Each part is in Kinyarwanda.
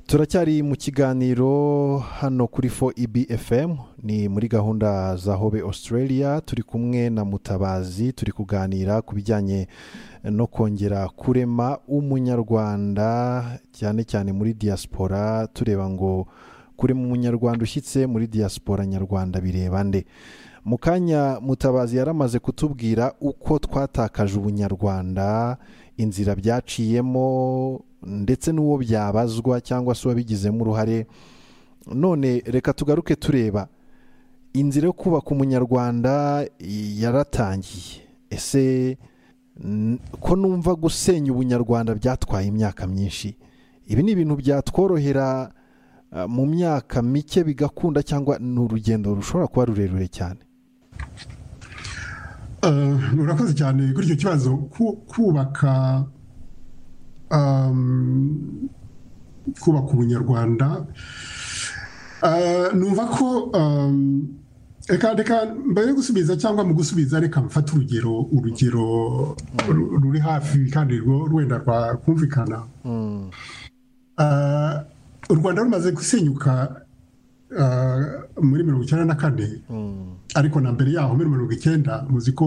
turacyari mu kiganiro hano kuri fo ibfm ni muri gahunda za hobe australia turi kumwe na mutabazi turi kuganira ku bijyanye no kongera kurema umunyarwanda cyane cyane muri diaspora tureba ngo kurema umunyarwanda ushyitse muri diaspora nyarwanda bireba nde mu kanya mutabazi yaramaze kutubwira uko twatakaje ubunyarwanda inzira byaciyemo ndetse n'uwo byabazwa cyangwa se uwabigizemo uruhare none reka tugaruke tureba inzira yo kubaka umunyarwanda yaratangiye ese ko numva gusenya ubunyarwanda byatwaye imyaka myinshi ibi ni ibintu byatworohera mu myaka mike bigakunda cyangwa ni urugendo rushobora kuba rurerure cyane murakoze cyane kuri icyo kibazo kubaka kubaka ubunyarwanda numva ko reka reka mbere yo gusubiza cyangwa mu gusubiza reka mfate urugero urugero ruri hafi kandi rwenda rwakumvikana u rwanda rumaze gusenyuka muri mirongo icyenda na kane ariko na mbere yaho muri mirongo icyenda muzi ko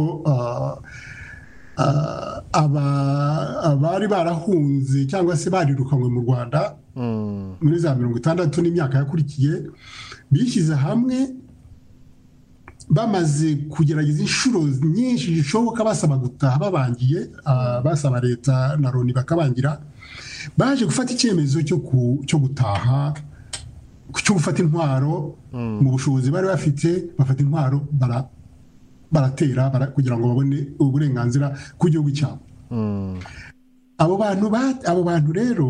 abari barahunze cyangwa se barirukanywe mu rwanda muri za mirongo itandatu n'imyaka yakurikiye bishyize hamwe bamaze kugerageza inshuro nyinshi zishoboka basaba gutaha babangiye basaba leta na loni bakabangira baje gufata icyemezo cyo gutaha cyo gufata intwaro mu bushobozi bari bafite bafata intwaro baratera kugira ngo babone uburenganzira ku gihugu cyabo abo bantu abo bantu rero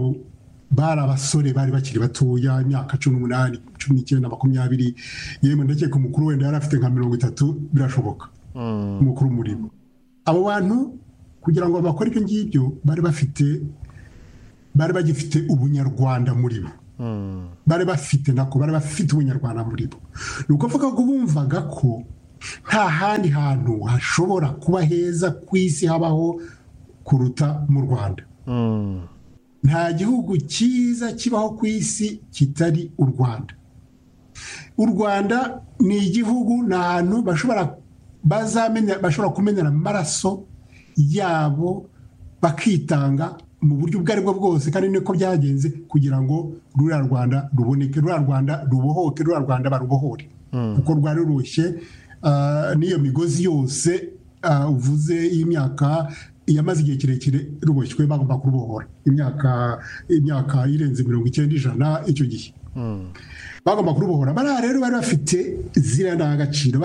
bari abasore bari bakiri batoya imyaka cumi n'umunani cumi n'icyenda makumyabiri yemwe ndakeka umukuru wenda yari afite nka mirongo itatu birashoboka umukuru murimo abo bantu kugira ngo bakore ibyo ngibyo bari bafite bari bagifite ubunyarwanda muri bo bari bafite nako bari bafite ubunyarwanda muri bo ni ukuvuga ko bumvaga ko nta handi hantu hashobora kuba heza ku isi habaho kuruta mu rwanda nta gihugu cyiza kibaho ku isi kitari u rwanda u rwanda ni igihugu ni ahantu bashobora kumenyera amaraso yabo bakitanga mu buryo ubwo aribwo bwose kandi niko byagenze kugira ngo ruriya rwanda ruboneke ruriya rwanda rubohoke ruriya rwanda barubohore kuko rwari rurushye n'iyo migozi yose uvuze y'imyaka yamaze igihe kirekire ruboshywe bagomba kurubohora imyaka irenze mirongo icyenda ijana icyo gihe bagomba kurubohora bariya rero bari bafite ziriya ndangagaciro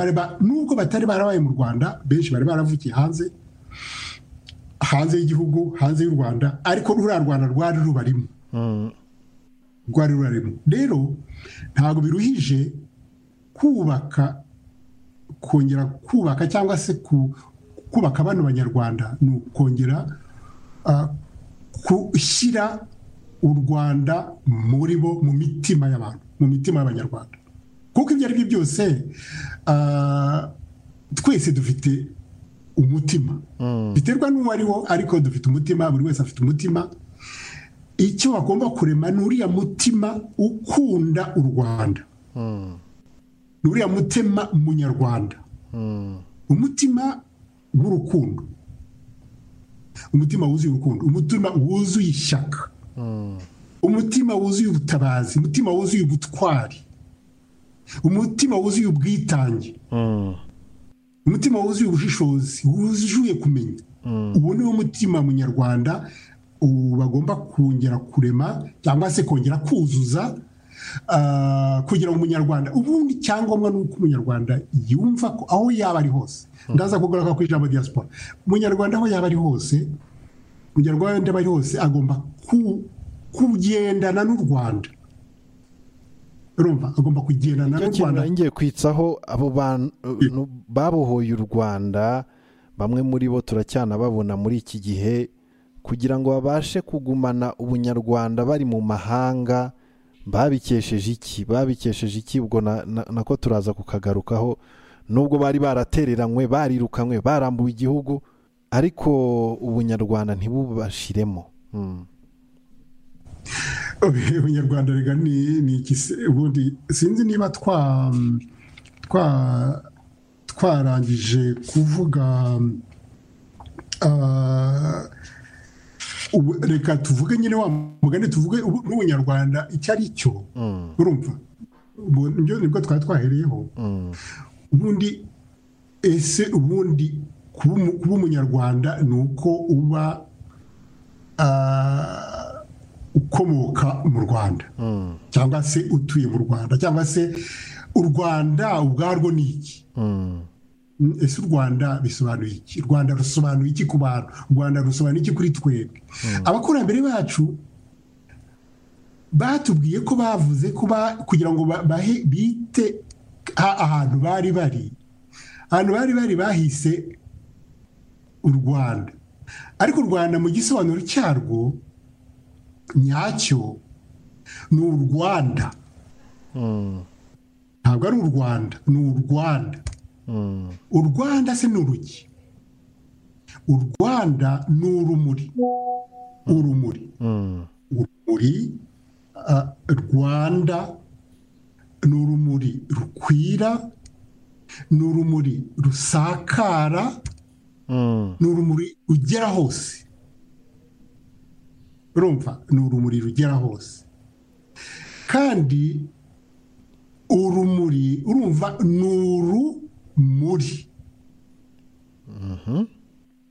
n'ubwo batari barabaye mu rwanda benshi bari baravukiye hanze hanze y'igihugu hanze y'u rwanda ariko ruriya rwanda rwari rubarimo rwari rubarimo rero ntabwo biruhije kubaka kongera kubaka cyangwa se kubaka bano banyarwanda ni ukongera gushyira u rwanda muri bo mu mitima y'abantu mu mitima y'abanyarwanda kuko ibyo ari byo byose twese dufite umutima biterwa n'uwo ari wo ariko dufite umutima buri wese afite umutima icyo bagomba kurema ni uriya mutima ukunda u rwanda ni uriya mutima munyarwanda umutima w'urukundo umutima wuzuye urukundo umutima wuzuye ishyaka umutima wuzuye ubutabazi umutima wuzuye ubutwari umutima wuzuye ubwitange umutima wuzuye ubushishozi wuzuye kumenya ubu ni wo mutima munyarwanda bagomba kongera kurema cyangwa se kongera kuzuza kugira ngo umunyarwanda ubundi icyangombwa ni uko umunyarwanda yumva ko aho yaba ari hose ndaza kugaruka ku ijambo diaspora umunyarwanda aho yaba ari hose umunyarwanda aba ari hose agomba kugendana n'u rwanda agomba kugendana n'u rwanda ngiye kwitsaho abo bantu babohoye u rwanda bamwe muri bo turacyanababona muri iki gihe kugira ngo babashe kugumana ubunyarwanda bari mu mahanga babikesheje iki babikesheje iki ubwo nako turaza kukagarukaho nubwo bari baratereranywe barirukanwe barambuwe igihugu ariko ubunyarwanda ntibubashiremo ubunyarwanda rega ni iki se ubundi sinzi niba twa twa twarangije kuvuga ah, ubu- reka tuvuge nyine wa mugani tuvuge ubu- n'ubunyarwanda icyo ari cyo Mm, urumva Ubu- nibyo nibwo twari twahereyeho mm, ubundi ese ubundi kuba umu- kuba umunyarwanda ni uko uba ah, ukomoka mu rwanda mm, cyangwa se utuye mu rwanda cyangwa se u rwanda ubwarwo ni iki mm, Mm, ese u rwanda bisobanuye iki u rwanda rusobanuye iki ku bantu u rwanda rusobanuye iki kuri twebwe abakurambere bacu batubwiye ko bavuze ko ba- kugira ngo ba- bahe bite a- ahantu bari bari ahantu bari bari bahise u rwanda ariko u rwanda mu gisobanuro cyarwo nyacyo ni u rwanda mm, ntabwo ari u rwanda ni u rwanda mm. u rwanda se ni urugi u rwanda ni urumuri urumuri Mm, urumuri ah, rwanda ni urumuri rukwira ni urumuri rusakara mm, ni urumuri rugera hose urumva ni urumuri rugera hose kandi urumuri urumva ni urumuri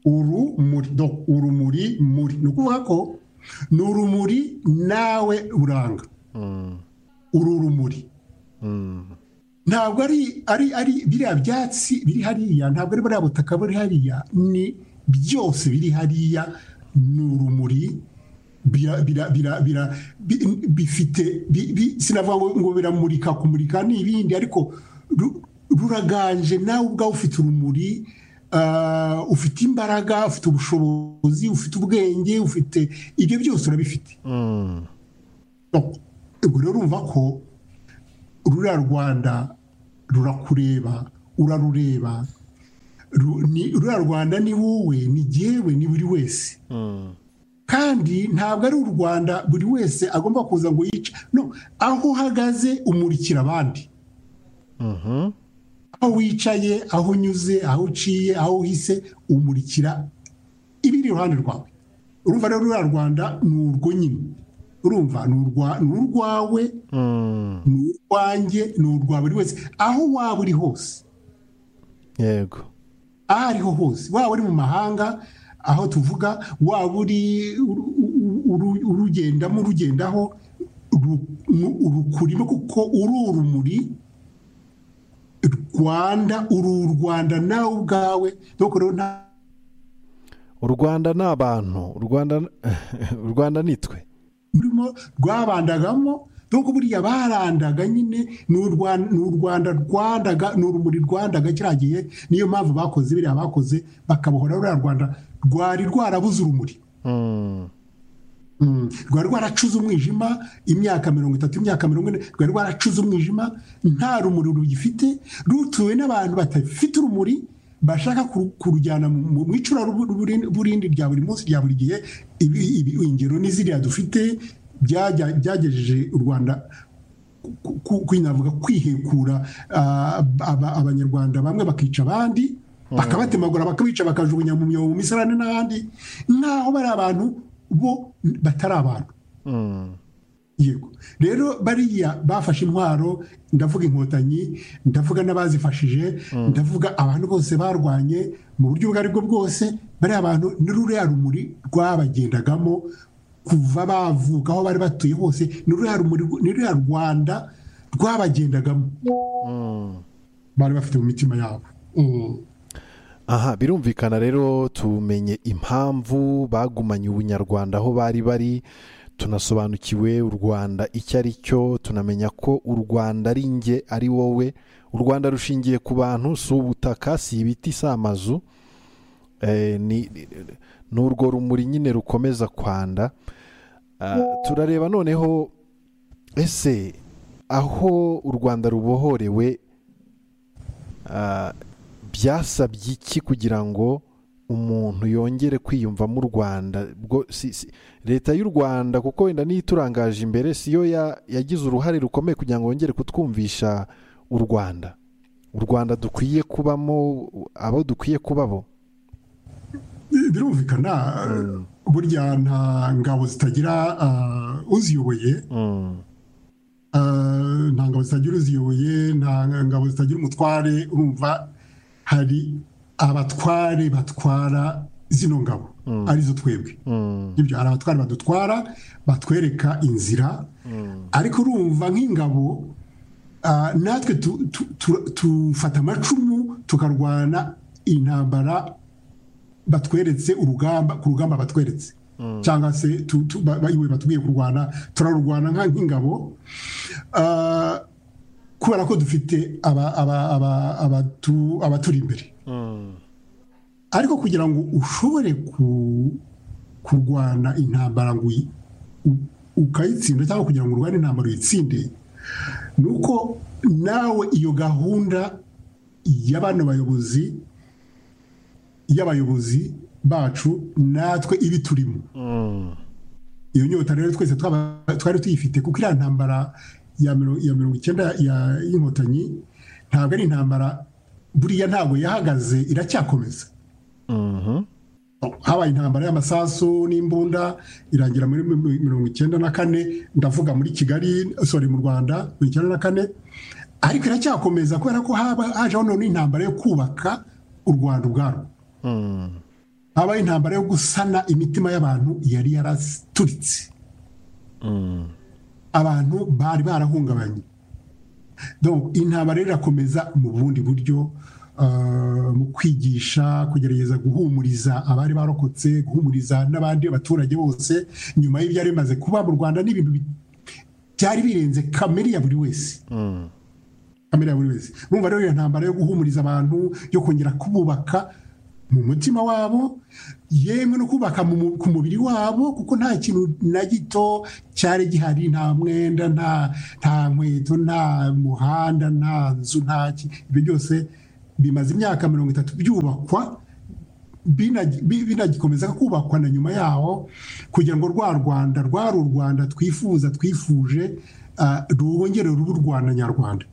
urumuri do urumuri muri ni ukuvuga ko ni urumuri nawe uranga mm, uru rumuri mm, ntabwo ari ari ari biriya byatsi biri hariya ntabwo ari buriya butaka buri hariya ni byose biri hariya ni urumuri bira- bira- bira- bira- bi- bifite bi- bi- sinavuga ngo ngo biramurika kumurika ni ibindi ariko ru- ruraganje nawe ubwawe ufite urumuri ah, ufite imbaraga ufite ubushobozi ufite ubwenge ufite ibyo byose urabifite mm, ubwo rero urumva ko ruriya rwanda rurakureba urarureba Ru- ni- ruriya rwanda ni wowe ni jyewe ni buri wese mm, kandi ntabwo ari u rwanda buri wese agomba kuza ngo yice no aho uhagaze umurikira abandi mhm, aho wicaye aho unyuze aho uciye aho uhise umurikira ibiri iruhande rwawe urumva rero ruriya rwanda ni urwo nyine urumva ni urwa- ni urwawe mm. ni urwanjye ni urwa buri wese aho waba uri hose yego aho ariho hose waba uri mu mahanga aho tuvuga waba uri uru- uru- urugendamo urugendaho ru- nu- urukurimo kuko uri urumuri rwanda uri u rwanda nawe ubwawe dore ko rero nta- u rwanda ni abantu u rwanda u rwanda ni twe rurimo rwabandagamo dore ko buriya barandaga nyine ni u Rwa- ni u rwanda rwandaga ni urumuri rwandaga kiriya gihe niyo mpamvu bakoze biriya bakoze bakabohora ruriya rwanda rwari rwarabuze urumuri Mm, Mm. rwari rwaracuze umwijima imyaka mirongo itatu imyaka mirongo ine rwari rwaracuze umwijima nta rumuri rugifite rutuwe n'abantu badafite urumuri bashaka kuru- kurujyana mu mu- mu icuraburindi rya buri munsi rya buri gihe Ibi- ibi- ingero ni ziriya dufite byajya- byagejeje u rwanda ku- ku- ku- navuga kwihekura ah, aba- abanyarwanda bamwe bakica abandi bakabatemagura bakabica bakajugunya mu myobo mu misarane n'ahandi nk'aho bari abantu bo batari abantu mm, yego rero bariya bafashe intwaro ndavuga inkotanyi ndavuga n'abazifashije ndavuga abantu bose barwanye mu buryo ubwo ari bwo bwose bariya bantu ni ruriya rumuri rwabagendagamo kuva bavuka aho bari batuye hose ni ruriya rumuri ni ruriya rwanda rwabagendagamo mm. bari bafite mu mitima yabo Mm. aha birumvikana rero tumenye impamvu bagumanye ubunyarwanda aho bari bari tunasobanukiwe u rwanda icyo ari cyo tunamenya ko u rwanda ari nge ari wowe u rwanda rushingiye ku bantu si ubutaka si ibiti si amazu Eh, ni ni urwo rumuri nyine rukomeza kwanda Ah, turareba noneho ese aho u rwanda rubohorewe ah, byasabye iki kugira ngo umuntu yongere kwiyumva mu rwanda leta y'u rwanda kuko wenda niyo iturangaje imbere siyo yagize uruhare rukomeye kugira ngo yongere kutwumvisha u rwanda u rwanda dukwiye kubamo abo dukwiye kubabo birumvikana burya nta ngabo zitagira uziyoboye nta ngabo zitagira uziyoboye nta ngabo zitagira umutware urumva hari abatware batwara zino ngabo arizo twebwe ibyo hari abatware badutwara batwereka inzira ariko urumva nk'ingabo natwe tufata amacumu tukarwana intambara batweretse urugamba ku rugamba batweretse cyangwa se iwe batubwiye kurwana turarurwana nk'ingabo kubera ko dufite abaturi imbere ariko kugira ngo ushobore kurwana intambara ngo ukayitsinda cyangwa kugira ngo urwane intambara uyitsinde ni uko nawe iyo gahunda y'abana bayobozi y'abayobozi bacu natwe ibi turimo iyo nyota rero twese twari tuyifite kuko iriya ntambara ya mirongo icyenda y'inkotanyi ntabwo ari intambara buriya ntabwo yahagaze iracyakomeza habaye intambara y'amasasu n'imbunda irangira muri mirongo icyenda na kane ndavuga muri kigali sorry mu rwanda mirongo icyenda na kane ariko iracyakomeza kubera ko hajeho noneho intambara yo kubaka u rwanda ubwarwo habaye intambara yo gusana imitima y'abantu yari yaraturitse abantu bari barahungabanye intambara irakomeza mu bundi buryo mu kwigisha kugerageza guhumuriza abari barokotse guhumuriza n'abandi baturage bose nyuma y'ibyari bimaze kuba mu rwanda n'ibintu byari birenze kamere ya buri wese kamere ya buri wese urumva rero iyo ntambara yo guhumuriza abantu yo kongera kububaka mu mutima wabo yemwe no kubaka ku mubiri wabo kuko nta kintu na gito cyari gihari nta mwenda nta nkweto nta muhanda nta nzu nta ibyo byose bimaze imyaka mirongo itatu byubakwa binagikomeza kubakwa na nyuma yaho kugira ngo rwa rwanda rwari u rwanda twifuza twifuje rwongere ruba u rwanda nyarwanda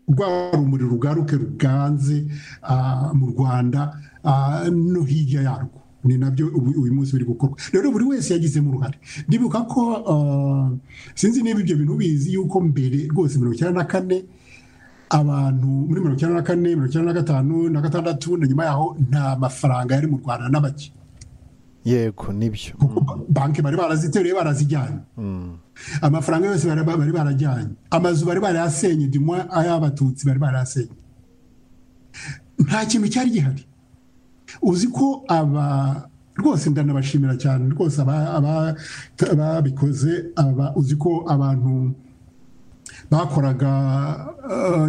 rwaba rumuri rugaruke ruganze mu rwanda no hirya yarwo ni nabyo uyu munsi biri gukorwa rero buri wese yagizemo uruhare ndibuka ko sinzi niba ibyo bintu bizi yuko mbere rwose mirongo icyenda na kane abantu muri mirongo icyenda na kane mirongo icyenda na gatanu na gatandatu na nyuma yaho nta mafaranga yari mu rwanda n'abaki yego nibyo banki bari barazitereye barazijyanye amafaranga yose bari barajyanye amazu bari barayasenye dumwa ay'abatutsi bari barayasenye nta kintu cyari gihari uzi ko aba rwose ndanabashimira cyane rwose ababikoze uzi ko abantu bakoraga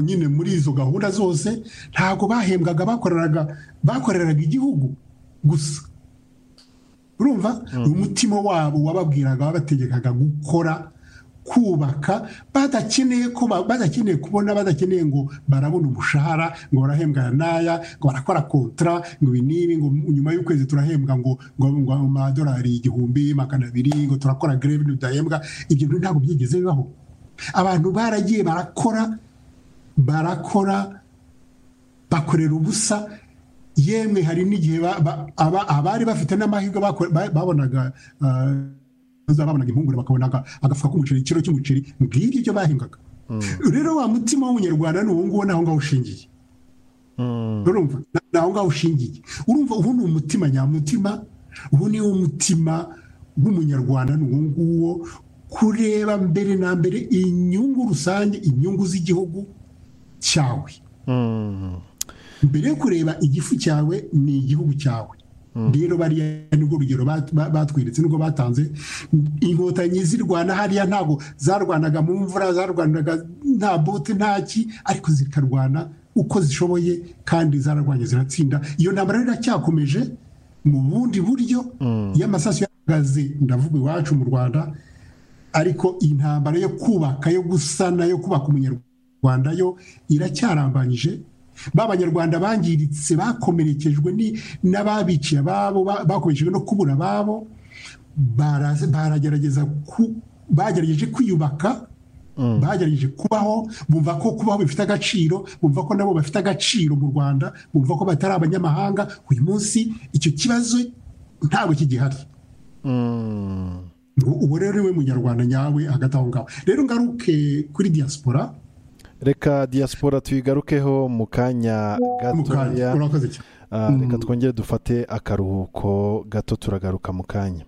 nyine muri izo gahunda zose ntabwo bahembwaga bakoreraga igihugu gusa urumva umutima wabo wababwiraga wabategekaga gukora kubaka badakeneye badakeneye kubona badakeneye ngo barabona umushahara ngo barahembwa n'aya ngo barakora kontara ngo ibi n'ibi ngo nyuma y'ukwezi turahembwa ngo ngo amadolari igihumbi magana abiri ngo turakora greve ntidahembwa ibyo bintu ntabwo byigeze bibaho abantu baragiye barakora barakora bakorera ubusa yemwe hari n'igihe abari bafite n'amahirwe babonaga babonaga impungure bakabona agafuka k'umuceri ikiro cy'umuceri ngibyo ibyo bahingaga rero wa mutima w'umunyarwanda ni uwo nguwo ni aho ngaho ushingiye urumva ni aho ngaho ushingiye urumva ubu ni umutima nyamutima ubu ni wo mutima w'umunyarwanda ni uwo nguwo kureba mbere na mbere inyungu rusange inyungu z'igihugu cyawe mbere yo kureba igifu cyawe ni igihugu cyawe rero bariya nibwo urugero batweretse nubwo batanze inkotanyi zirwana hariya ntabwo zarwanaga mu mvura zarwanaga nta bote ntaki ariko zikarwana uko zishoboye kandi zararwanye ziratsinda iyo ntambara iracyakomeje mu bundi buryo iyo amasaso yahagaze ndavuga iwacu mu rwanda ariko intambara yo kubaka yo gusana yo kubaka umunyarwanda yo iracyarambanyije ba banyarwanda bangiritse bakomerekejwe n'ababiciye ababo bakomerekejwe no kubura ababo baragerageza bagerageje kwiyubaka bagerageje kubaho bumva ko kubaho bifite agaciro bumva ko nabo bafite agaciro mu rwanda bumva ko batari abanyamahanga uyu munsi icyo kibazo ntabwo kigihari ubu rero we munyarwanda nyawe hagati aho ngaho rero ngaruke kuri diaspora reka diaspora tuyigarukeho mu kanya gatoya reka twongere dufate akaruhuko gato turagaruka mu kanya